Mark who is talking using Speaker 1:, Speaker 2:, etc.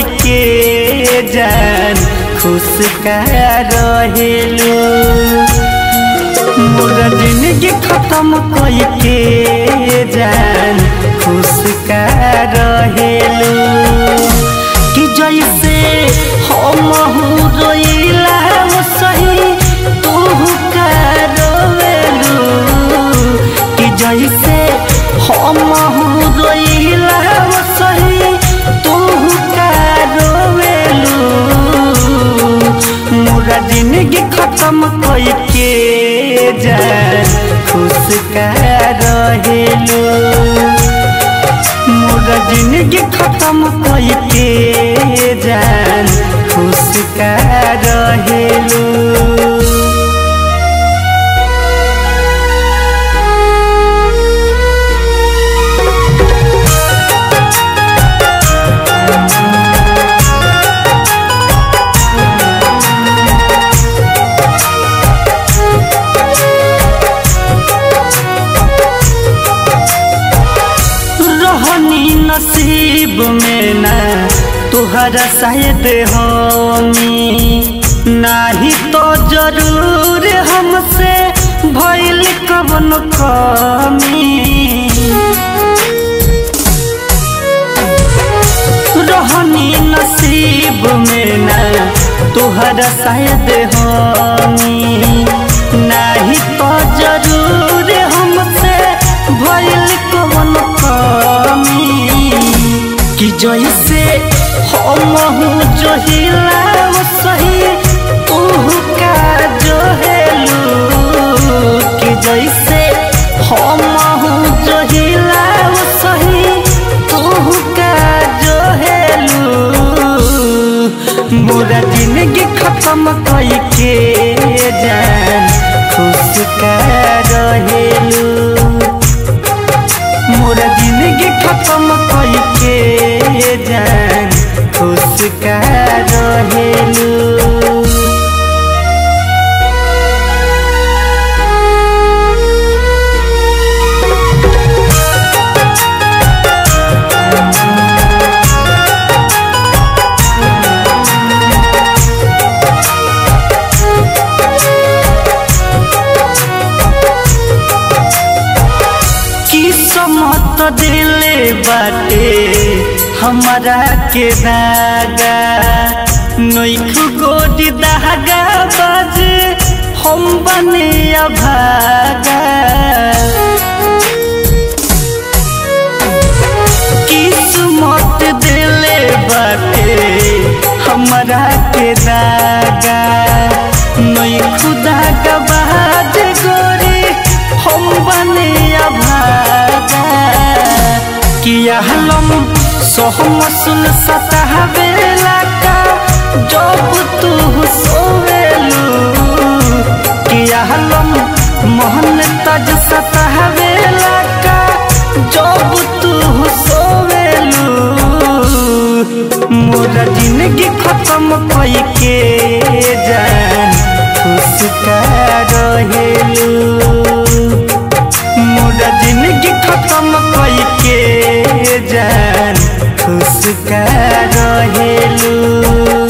Speaker 1: के जान खुश का रहेलू मोरा जिंदगी खत्म कई के जान खुश का रहेलू कि जैसे हम रोइला सही तू का रोवेलू कि जैसे हम रोइला सही तू का रोवेलू मोरा जिंदगी खत्म कई के जान खुश का रहेलू मोरा जिंदगी खत्म कई के जान खुश का रहेलू रहनी नसीब में ना तुहरा शायद हमी नाही तो जरूर हमसे भइल कवन कमी रहनी नसीब में ना तुहरा शायद हमी नाही तो जरूर हमसे भइल कवन कमी कि जैसे हम जोहिला सही तू का जोहेलू कि जैसे हम जोहिला सही तू का जोहेलू मोरा जिंदगी खत्म कई के जान खुश का रहेलू मोरा जिंदगी खत्म कई के जान खुश का रहेलू किस्मत दिले बाटे हमारा के दागा नैखु गोडी दागा बाज हम बने अभागा किस्मत दिले बाटे हमारा के दागा नैखु दागा बाज गोरी हम बने अभागा किया हलम सोहम सुन सतहवेला का जब तू सोवेलू किया हलम मोहन तज सतहवेला का जब तू सोवेलू मोरा जिंदगी खत्म कई के जान खुश का रहेलू मोरा जिंदगी खत्म कई के जान खुश का रहेलू